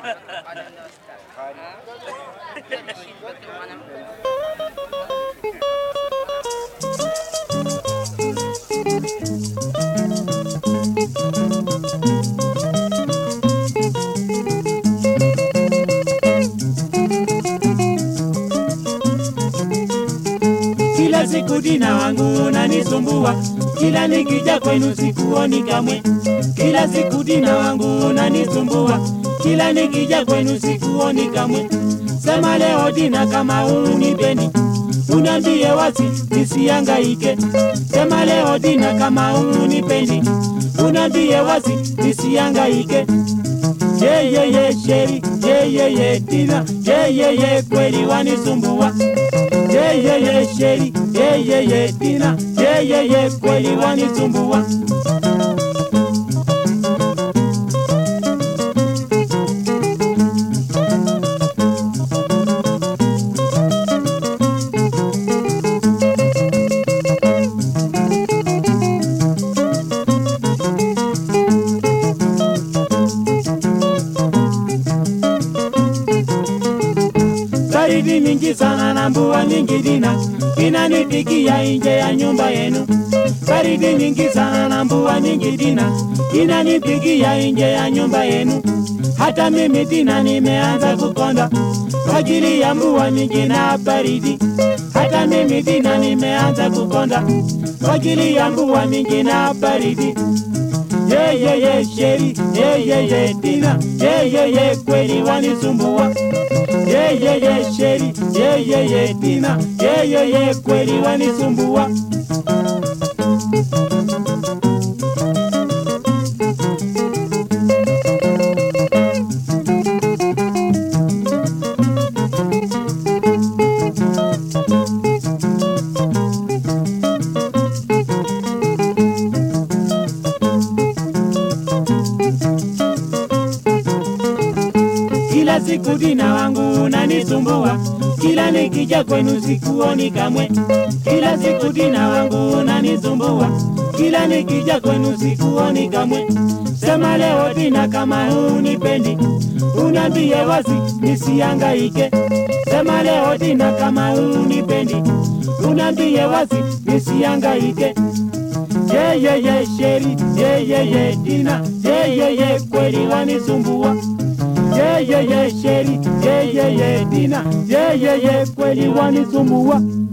Kila siku dina wangu unanisumbua, kila nikija kwenu sikuoni kamwe. Kila siku dina wangu unanisumbua, kila nikija kwenu sikuoni kamwe. Sema leo dina kama unipendi, uniambie wazi nisihangaike. Sema leo dina kama unipendi, uniambie wazi nisihangaike. Ye ye ye sheri, ye ye ye dina, ye ye ye kweli wanisumbua ye ye ye sheri ye ye ye dina ye ye ye kweli wanisumbua baridi mingi sana na mvua nyingi dina inanipigia nje ya nyumba yenu. Baridi nyingi sana na mvua nyingi dina inanipigia nje ya nyumba yenu. Hata mimi dina nimeanza kukonda kwa ajili ya mvua mingi na baridi. Hata mimi dina nimeanza kukonda kwa ajili ya mvua mingi na baridi. Ye ye ye sheri, ye ye ye dina, ye ye ye kweli wanisumbua ye ye ye sheri ye ye ye dina ye ye ye kweli wanisumbua kila siku dina wangu unanisumbua, kila nikija kwenu sikuoni kamwe. Kila siku dina wangu unanisumbua, kila nikija kwenu sikuoni kamwe. Sema leo dina kama unipendi, uniambie wazi nisihangaike. Sema leo dina kama unipendi, uniambie wazi nisihangaike. Ye ye ye sheri, ye ye ye dina, ye ye ye kweli wanisumbua ye ye ye sheri ye ye ye dina ye ye ye kweli wanisumbua